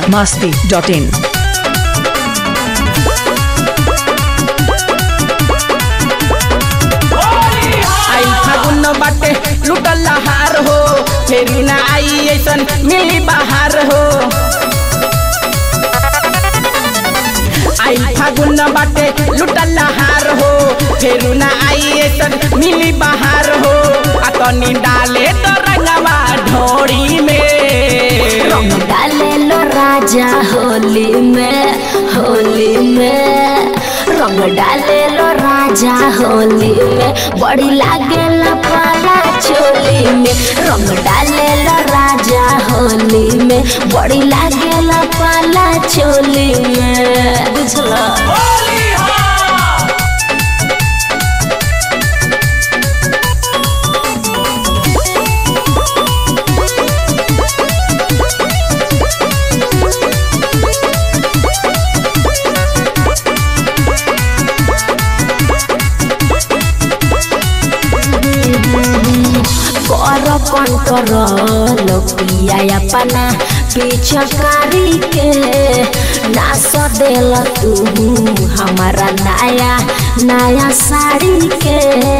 masti.in. आई फागुन बाटे लुटल हार हो फेरी ना आई ऐसन मिली बाहर हो आई फागुन बाटे लुटल हार हो फेरू ना आई ऐसन मिली बाहर हो आ तनी डाले तो रंगवा ढोड़ी में रंग डाले लो राजा होली में होली में रंग डाले लो राजा होली में बड़ी लागे पाला चोली में रंग डाले लो राजा होली में बड़ी लागे पाला चोली में बुझला कर कंट्रोल पिया अपना पिछकारी के नास देल तू हमारा नया नया साड़ी के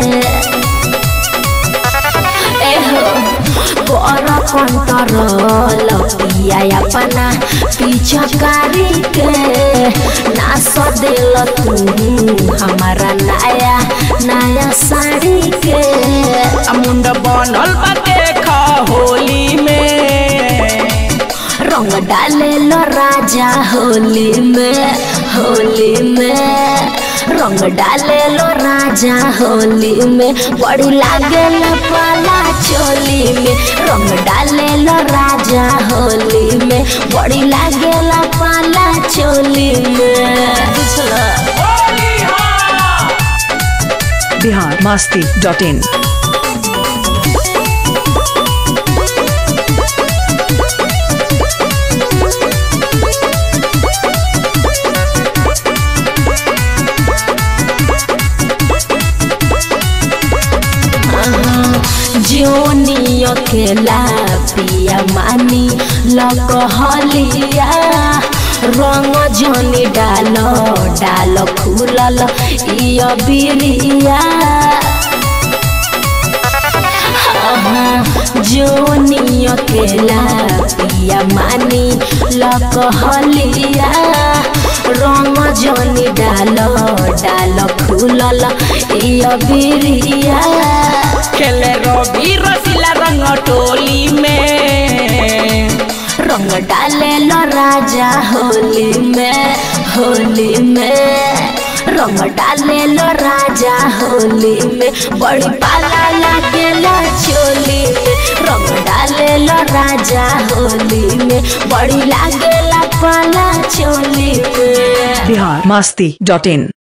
एहो कर कंट्रोल पिया अपना पिछकारी के नास देल तू हमारा नया नया साड़ी के आ मुंड बनल बा देख होली में रंग डाले लो राजा होली में होली में रंग डाले लो राजा होली में बड़ी लागे पाला चोली में रंग डाले लो राजा होली में बड़ी लागे पाला चोली में बुझला Bihar masti.in. जोनी अकेला पिया मानी लकहलिया रंग जनी डाल डाल फूलल इय बिरिया जोनी अकेला पिया मानी लकहलिया रंग जनी डाल डाल फूलल इय बिरिया खेले रवि रसीला रंग टोली में रंग डाले लो राजा होली में होली में रंग डाले लो राजा होली में बड़ी पाला लागेला चोली में रंग डाले लो राजा होली में बड़ी लागेला पाला चोली में Bihar masti.in.